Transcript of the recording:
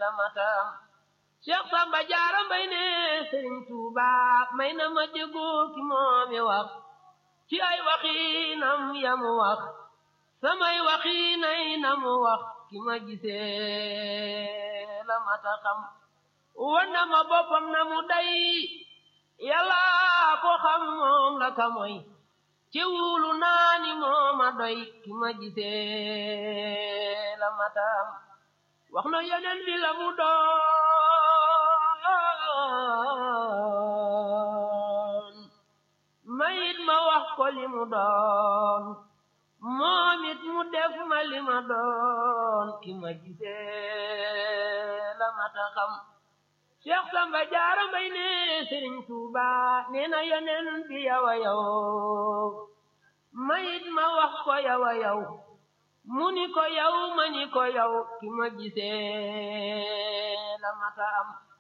la matam Cheikh Samba Jaara Mbay ne Sëriñ Tuuba may na ma déggoo ki moomi wax ci ay waxinam yamu wax samay waxinay namu wax ki ma gisee la mata xam wan na ma boppam na mu day yàlla ko xam moom la ka moy ci wulu naa ni mooma doy ki ma gisee la matam wax na yeneen bi la mu doon mayit ma wax ko li mu doon moom it mu def ma li ma doon ki ma gisee la mata xam Cheikh Samba Jaara Mbay ne Sëriñ Tuuba nee na yeneen bi yawa yow mayit ma wax ko yawa yow mu ni ko yow ma ni ko yow ki ma gisee la mata am